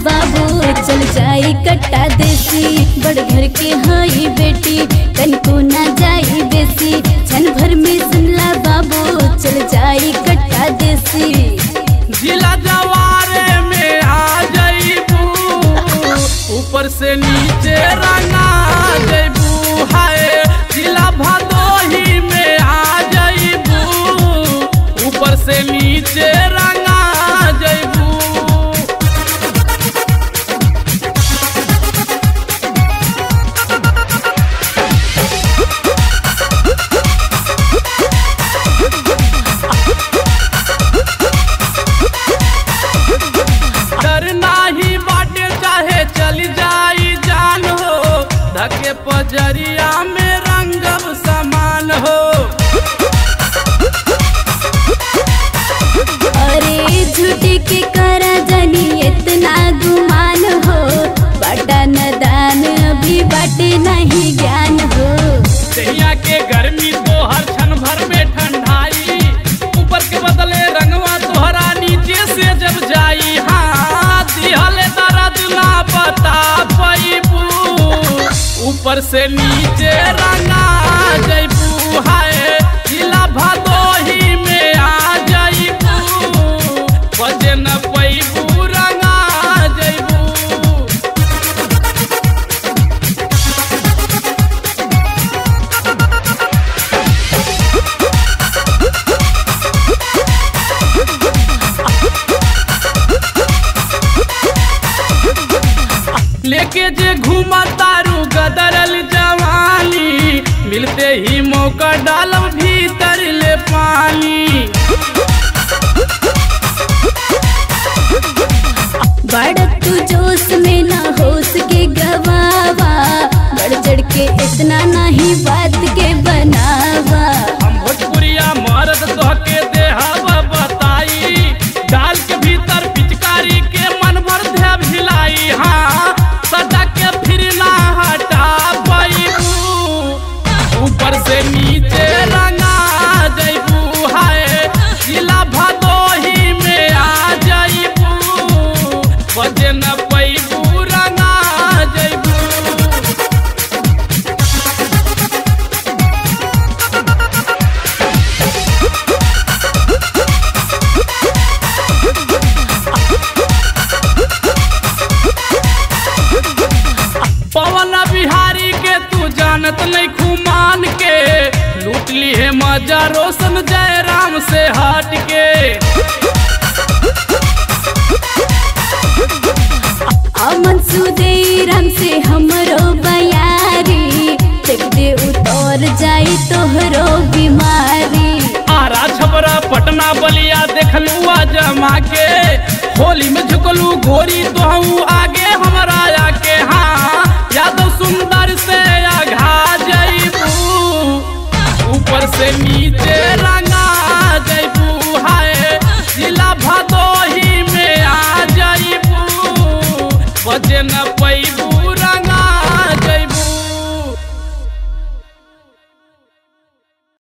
बाबू चल जाई कट्टा देसी बड़ घर के हई बेटी तनिको ना जाई बेसी क्षण भर में सुनला बाबू चल जाई कट्टा देसी जिला जवारे में आ जइबू ऊपर से नीचे रंगा जइबू हाय जिला भदोही में आ जइबू ऊपर से नीचे रंगा जइबू डर नाही बाटे चाहे चल जाई जान हो धके पजरिया में रंगब समान हो अरे झूठे के करा जानी इतना गुमान हो बाटा नदान अभी बाटे नहीं ज्ञान हो दहिया के गर्मी तो हर क्षण भर में ठंडाई ऊपर के बदले रंगवा तोहरा नीचे से जब जाई हाँ दिहले दर्द ना बता पैबू ऊपर से नीचे रंगा जइबू हाय जिला भदोही में आ जइबू बजे न पैबू रंगा जइबू लेके जे घूमा तारू गदरल जवानी मिलते ही मौका डालब भीतर ले पानी बड़ तू जोश में ना होश के गवावा बढ़ चढ़ के इतना नहीं बात के बनावा हम भोजपुरिया मर्द तोहके देहब बताई डाल के भीतर पिचकारी के मन भर धे भिलाई हाँ सटा के फिर ना हटा पैबू ऊपर से नीचे रंगा जइबू हाय जिला भदोही में आ जइबू बजे न पैबू रंगा जइबू पवन बिहारी के तू जानत नहीं खुमान के लूट ली है मजा रोशन जयराम से हट के अमन सुदेर हमसे हमरो बयारी देख दे उतर जाई तोहरो बीमारी आरा छपरा पटना बलिया देखलू जमा के होली में झुकलू गोरी तो आगे हमरा आके हाँ यादव सुंदर से आघा जइबू ऊपर से नीचे रंगा जइबू हाय जिला भदोही में आ जइबू बजे न पैबू